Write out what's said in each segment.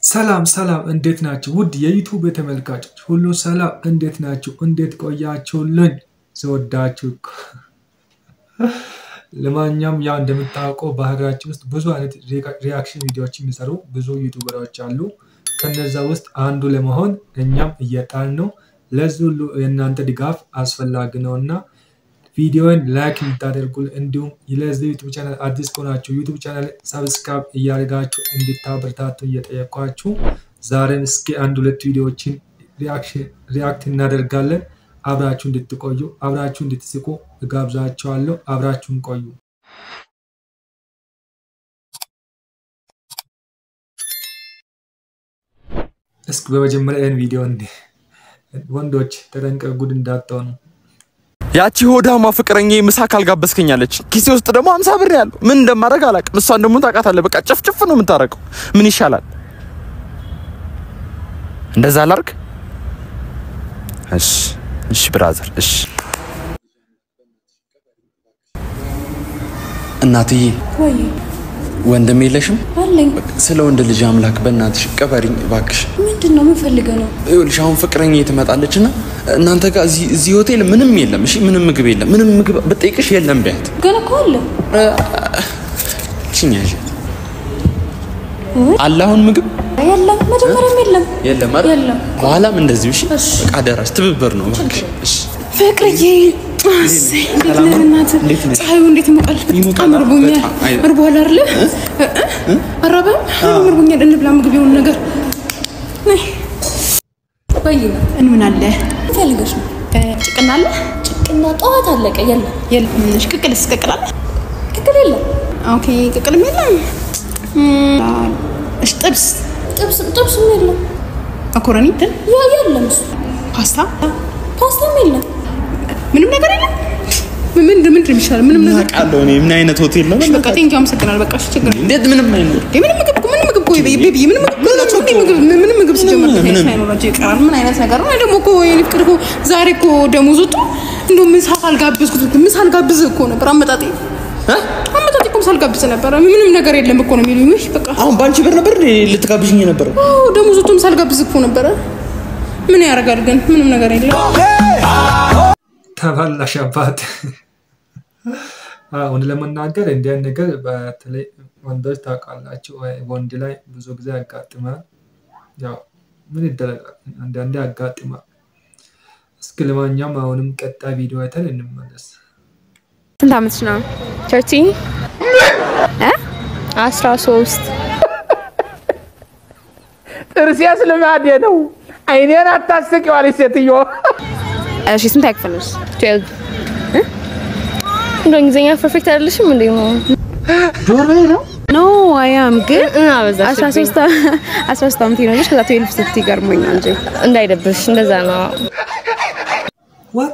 ሰላም ሰላም፣ እንዴት ናችሁ? ውድ የዩቱብ ተመልካቾች ሁሉ ሰላም፣ እንዴት ናችሁ? እንዴት ቆያችሁልኝ? ስወዳችሁ እኮ ለማንኛውም ያው እንደምታውቀው በሀገራችን ውስጥ ብዙ አይነት ሪያክሽን ቪዲዮዎች የሚሰሩ ብዙ ዩቱበሮች አሉ። ከነዛ ውስጥ አንዱ ለመሆን እኛም እየጣርን ነው። ለዚህ ሁሉ የእናንተ ድጋፍ አስፈላጊ ነው እና ቪዲዮን ላይክ እንድታደርጉ እንዲሁም ለዚህ ዩቱብ ቻናል አዲስ ከሆናችሁ ዩቱብ ቻናል ሰብስክራይብ እያደረጋችሁ እንድታበረታቱ እየጠየኳችሁ ዛሬም እስኪ አንድ ሁለት ቪዲዮዎችን ሪያክት እናደርጋለን። አብራችሁ እንድትቆዩ አብራችሁ እንድትስቁ እጋብዛችኋለሁ። አብራችሁን ቆዩ። እስኪ በመጀመሪያ ይህን ቪዲዮ ወንዶች ተጠንቀቁ፣ ጉድ እንዳትሆኑ። ያቺ ሆዳማ ፍቅረኛ ምሳ ካልጋበዝከኛለች ኪሴ ውስጥ ደግሞ አምሳ ብር ያለው ምን እንደማደርግ አላውቅም። እሷን ደግሞ ታውቃታለህ። በቃ ጭፍጭፍ ነው የምታረቀው። ምን ይሻላል? እንደዛ ላርግ? እሺ እሺ፣ ብራዘር እሺ። እናትዬ ወይ ወንድም የለሽም? አለኝ። ስለ ወንድ ልጅ አምላክ በእናትሽ ቀበሪኝ እባክሽ። ምንድን ነው የምፈልገው ነው? ይኸውልሽ አሁን ፍቅረኛ ትመጣለች እና እናንተ ጋር እዚህ እዚህ ሆቴል ምንም የለም። እሺ ምንም ምግብ የለም። ምንም ምግብ ብጠይቅሽ የለም ቢያት ገና እኮ አለ። ችኛሽ አለ አሁን ምግብ የለም፣ መጀመሪያም የለም። የለም አይደል? የለም። በኋላም እንደዚሁ እሺ። እሺ። በቃ አደራሽ ትብብር ነው እባክሽ። እሺ ፍቅርዬ እሰይ፣ እንዴት ነህ? እናትህ እንዴት ነሽ? ፀሐዩ እንዴት ይሞቃል? ይሞቃል። በጣም እርቦኛል። በጣም። አይ- እርቦሃል አይደለ? አራበም እርቦኛል። እንብላ ምግብ የሆነ ነገር ነይ። ወይ እንምን አለ ፈልገሽ ነው? ጭቅና አለ? ጭቅና ጠዋት አለቀ። የለም የለም። እሺ ቅቅልስ? ቅቅል አለ? ቅቅል የለም። ኦኬ ቅቅልም የለም። እም፣ እሺ ጥብስ? ጥብስ ጥብስም የለም። መኮረኒ እንትን ያ የለም። እሱ ፓስታ ፓስታም የለም። ምንም ነገር የለም። ምን ምንድን ምንድን የሚሻለው? ምንም ነገር አውቃለሁ እኔ ምን አይነት ሆቴል ነው? እሺ በቃ ቴንኪው አመሰግናለሁ። በቃ እሺ ችግር የለም። እንዴት ምንም አይኖር እንዴ ምንም ምግብ እኮ ምንም ምግብ እኮ ቤቢ ቤቢ ምንም ምግብ ናቸው እንዴ ምግብ ምንም ምግብ ሲጀመር ምንም። ሳይኖራቸው ይቀራል። ምን አይነት ነገር ነው? ደግሞ እኮ የኔ ፍቅር እኮ ዛሬ እኮ ደሞዝ ወጥቶ እንደው ምሳ ካልጋበዝኩት ምሳ አልጋብዝህ እኮ ነበር አመጣጤ አመጣጤ እኮ ምሳ አልጋብዝህ ነበረ። ምንም ነገር የለም እኮ ነው የሚሉኝ። ውይ በቃ አሁን በአንቺ ብር ነበር እንዴ ልትጋብዥኝ የነበረው? አዎ ደሞዝ ወጥቶ ምሳ አልጋብዝህ እኮ ነበረ። ምን ያደርጋል ግን ምንም ነገር የለም። ተበላሽ አባት። አሁን ለመናገር እንዲህ አይነት ነገር በተለይ ወንዶች ታውቃላችሁ፣ ወይ ወንድ ላይ ብዙ ጊዜ ያጋጥማል። ያው ምን ይደረጋል፣ አንዳንዴ ያጋጥማል። እስኪ ለማንኛውም አሁንም ቀጣይ ቪዲዮ አይተን እንመለስ። ስንት ዓመትሽ ነው? ተርቲን አስራ ሶስት ጥርሴስ ልማዴ ነው። አይኔን አታስቂዋለች ሴትዮ። እሺ ስንት ያክፍልሽ? ትዌልቭ እንደ እንግሊዝኛ ፐርፌክት አይደለሽም እንዴ? ጆሮዬ ነው ኖ አያም ግን አበዛሽብኝ። አስራ ሶስት አስራ ሶስት ዓመቴ ነው ልጅ ከዛ ትዌልቭ ስትይ ገርሞኛል እንጂ እንዳይደብርሽ እንደዛ ነው። ዋት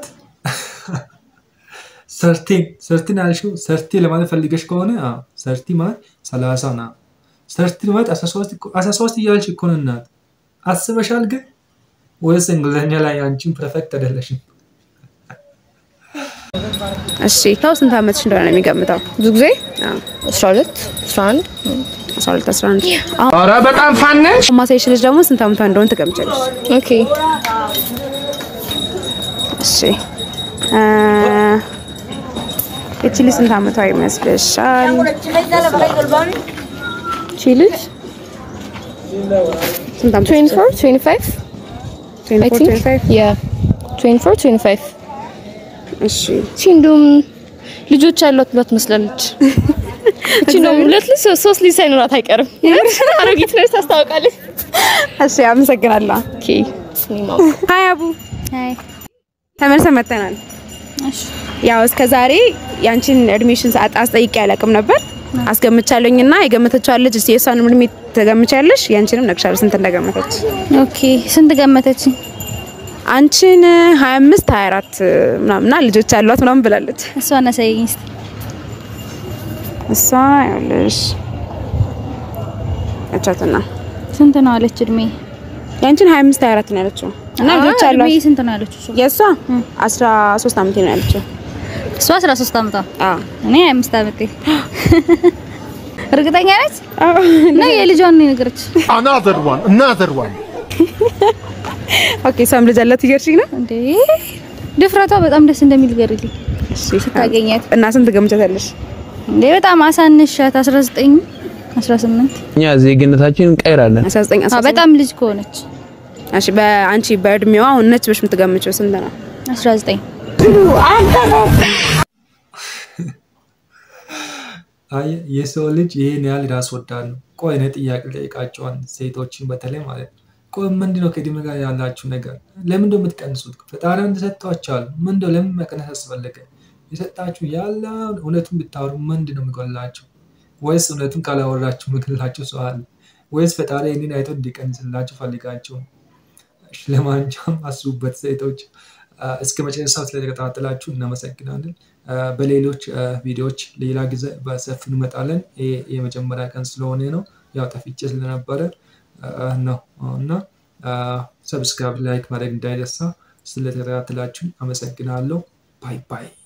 ሰርቲን ሰርቲን ያልሽው ሰርቲ ለማለት ፈልገሽ ከሆነ አዎ፣ ሰርቲ ማለት ሰላሳ ና ሰርቲ ማለት አስራ ሶስት እያልሽ እኮ ነው እናት። አስበሻል ግን ወይስ እንግሊዝኛ ላይ አንቺን ፐርፌክት አይደለሽም? እሺ ሰው ስንት ዓመትሽ እንደሆነ ነው የሚገምተው? ብዙ ጊዜ አዎ፣ 12 11 አስራ ሁለት አስራ አንድ አሁን ኧረ በጣም ፋነሽ። ማሳይሽ ልጅ ደግሞ ስንት ዓመቷ እንደሆነ ትገምቻለሽ? ኦኬ እሺ እ እቺ ልጅ ስንት ዓመቷ ይመስልሻል? እቺ ልጅ ስንት ዓመቷ 24 25 I 24 think 25 yeah 24 25 እሺ እቺ እንደውም ልጆች ያሏት ብሏት ትመስላለች። እቺ እንደውም ሁለት ልጅ ሶስት ልጅ ሳይኖራት አይቀርም። አሮጊት ነች ታስታውቃለች። እሺ አመሰግናለሁ። ኦኬ እኔም አውቅ ሀይ አቡ ተመልሰን መጥተናል። ያው እስከ ዛሬ ያንቺን እድሜሽን ሰዓት አስጠይቄ አላውቅም ነበር። አስገምቻለሁኝ እና የገመተችዋን ልጅ እስኪ የእሷንም እድሜ ትገምቻለሽ፣ ያንቺንም ነግሻለሁ ስንት እንደገመተች። ኦኬ ስንት ገመተች? አንቺን 25 24 ምናምን እና ልጆች አሏት ምናምን ብላለች። እሷን አሳየኝ እስቲ። እሷ ያለሽ እቻትና ስንት ነው አለች እድሜ? ያንቺን 25 24 ነው ያለችው እና ልጆች አዎ፣ እድሜ አሏት። ስንት ነው ያለችው? እሷ የእሷ 13 ዓመቴ ነው ያለችው። እሷ 13 ዓመቷ አዎ እኔ 25 ዓመቴ። እርግጠኛ ነች ነው የልጇን ነው የነገረች። Another one, another one. ኦኬ እሷም ልጅ አላት ይገርሽኝ ነው እንዴ ድፍረቷ በጣም ደስ እንደሚል ገርልኝ ስታገኛት እና ስንት ገምቻታለሽ? እንዴ በጣም አሳንሻት 19 18 እኛ ዜግነታችን እንቀይራለን። 19 አ በጣም ልጅ ከሆነች እሺ በአንቺ በእድሜዋ አሁን ነች ብለሽ የምትገምጪው ስንት ነው? 19 አይ የሰው ልጅ ይሄን ያህል ራስ ወዳድ ነው። ቆይ እኔ ጥያቄ ጠይቃቸዋል ሴቶችን በተለይ ማለት ነው። ቆይ ምንድን ነው ከእድሜ ጋር ያላችሁ ነገር? ለምን ነው የምትቀንሱት? ፈጣሪ አንድ ሰጥቷችኋል። ምንድን ነው ለምን መቀነስ አስፈለገ? የሰጣችሁ ያለ እውነቱን ብታወሩ ምንድን ነው የሚጎላችሁ? ወይስ እውነቱን ካላወራችሁ ምክንላችሁ ሰው አለ? ወይስ ፈጣሪ ይህንን አይቶ እንዲቀንስላችሁ ፈልጋችሁ ነው? እሺ፣ ለማንኛውም አስቡበት ሴቶች። አ፣ እስከ መጨረሻው ስለተከታተላችሁ እናመሰግናለን። አ፣ በሌሎች አ፣ ቪዲዮዎች ሌላ ጊዜ በሰፊው እንመጣለን። ይሄ የመጀመሪያ ቀን ስለሆነ ነው ያው ጠፍቼ ስለነበረ አ፣ ነው እና ሰብስክራይብ ላይክ ማድረግ እንዳይረሳ። ስለተከታተላችሁ አመሰግናለሁ። ባይ ባይ።